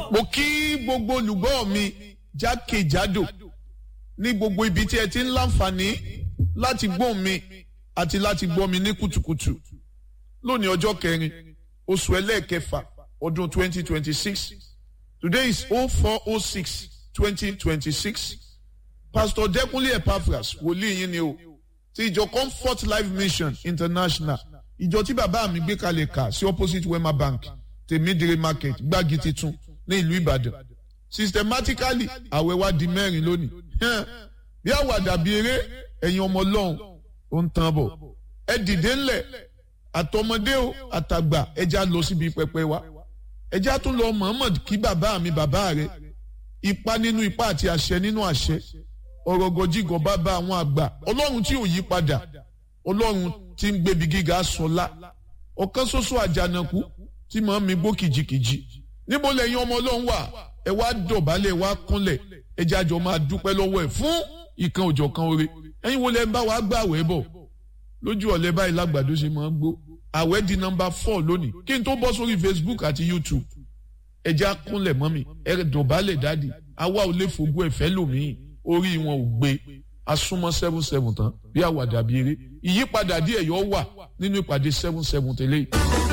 mo kí gbogbo olùgbọ́ mi jákèjádò ní gbogbo ibi tí ẹ ti ń láǹfààní láti gbọ́ mi àti láti gbọ́ mi ní kùtùkùtù lónìí ọjọ́ kẹrin oṣù ẹlẹ́ẹ̀kẹfà ọdún 2026 today is 0406 2026 pastor Dẹ́kunlé Epaphras wòlíì yín ni o ti ìjọ Comfort Life Mission International ìjọ tí bàbá mi gbé kalẹ̀ kà sí opposite Wema Bank tèmídìrí market gbági titun ní ìlú Ìbàdàn systematically àwẹ̀ wa di mẹ́rin lónìí bí àwàdà bí eré ẹ̀yin ọmọ ọlọ́run ó ń tán bọ̀ ẹ dìde ńlẹ̀ àtọmọdé o àtàgbà ẹja lọ síbi pẹpẹ wa ẹja tún lọ Muhammad kí bàbá mi bàbá rẹ ipa nínú ipa àti àṣẹ nínú àṣẹ ọ̀rọ̀ gọjígọ̀ bàbá àwọn àgbà ọlọ́run tí ò yí padà ọlọ́run tí ń gbébi gíga sọlá ọ̀kan ṣoṣo àjànàkú tí màá mi gbó kìjikìji níbo lẹ́yìn ọmọ ọlọ́run wà ẹ wá dọ̀bálẹ̀ wá kúnlẹ̀ ẹ jẹ́ àjọ máa dúpẹ́ lọ́wọ́ ẹ̀ fún ìkan òjọ̀ kan oore ẹ̀yin wo lẹ́ ń bá wa gbà wẹ́ bọ̀ lójú ọ̀lẹ́ báyìí lágbàdo ṣe máa ń gbó àwẹ̀ di nọ́mbà four lónìí kí n tó bọ́ sórí Facebook àti YouTube ẹ jẹ́ àkúnlẹ̀ mọ́ mi ẹ dọ̀bálẹ̀ dáàdì àwa ò lè fògbó ẹ̀fẹ́ lòmíì orí wọn ò gbé asúnmọ́ seven seven tán bí àwàdà bí eré ìyípadà díẹ̀ yọ wà nínú ìpàdé seven seven tẹ́lẹ̀ yìí.